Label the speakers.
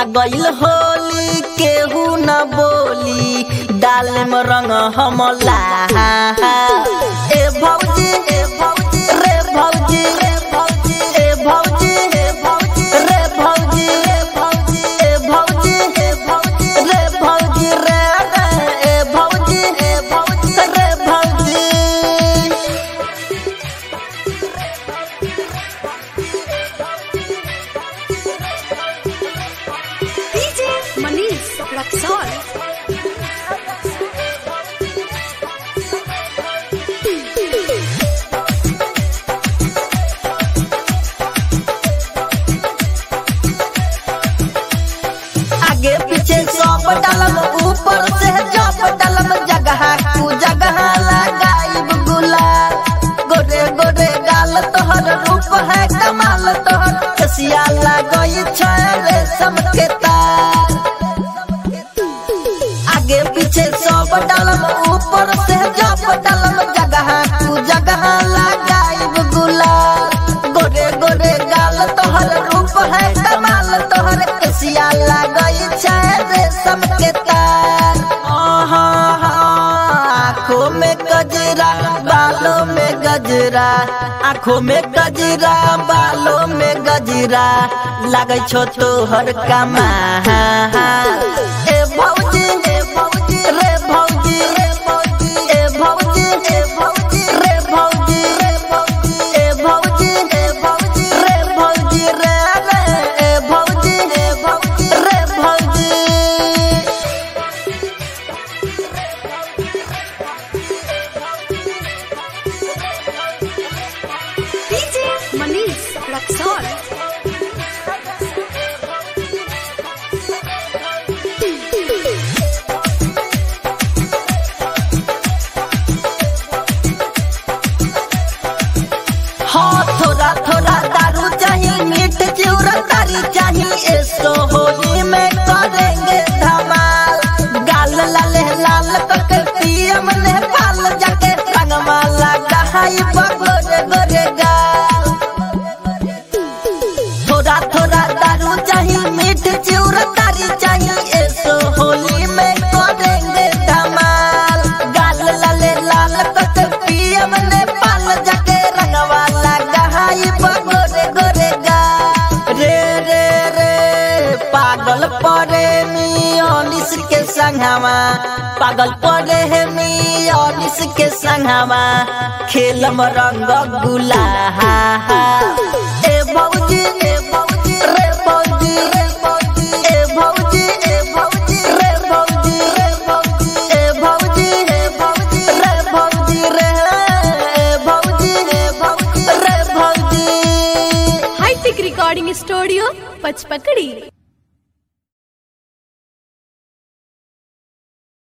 Speaker 1: आ गइल होली केहू न बोली डाल में रंग हमला ए भौजी ए भौजी रे भौजी रे भौजी ए भौजी ए भौजी रे भौजी ए भौजी ए भौजी ए भौजी रे भौजी रे ए भौजी ए भौजी रे भौजी
Speaker 2: DJ Manish Raxol.
Speaker 1: आगे पीछे सब डालम ऊपर से जब डालम जगह कु जगह लगाइब गुलाल गोरे गोरे गाल तोहर रूप है कमाल तोहर कसिया लगई छे रेशम के तार आगे पीछे सब डालम ऊपर से जब डालम जगह कु जगह लगाइब गुलाल गोरे गोरे गाल तोहर रूप है कमाल तोहर कसिया लगई छे रेशम के तार आहा, आँखों में गजरा बालों में गजरा आँखों में गजरा बालों में गजरा लगै छो तोहर कमा ए भौजी ए भौजी रे भौजी रे भौजी ए भौजी ए भौजी रे भौजी रे भौजी ए भौजी ए भौजी रे भौजी रे रे ए भौजी ए भौजी रे भौजी
Speaker 2: DJ Manish Raxol.
Speaker 1: हाँ थोड़ा थोड़ा दारू चाहिए मीठ चिवरा तारी चाहिए ऐसो होली में करेंगे धमाल गाल लाल लाल करके पियम नेपाल जाके रंगमा लगा हाई गोरे गोरे गाल थोड़ा थोड़ा दारू चाहिए मीठ चिवरा तारी चाहिए ऐसो होली में करेंगे धमाल गाल लाल लाल करके पियम नेपाल जाके रंगवा लगा हाई गोरे गोरे गाल रे रे रे पागल परे मियोनिस के संगवा पागल परे है मियोनिस के संगवा खेलम रंग गुला ए भौजी ए भौजी रे भौजी रे भौजी ए भौजी ए भौजी रे भौजी रे भौजी ए भौजी ए भौजी रे भौजी रे ए भौजी ए भौजी रे भौजी
Speaker 2: High Tech Recording Studio, Pachpakadi.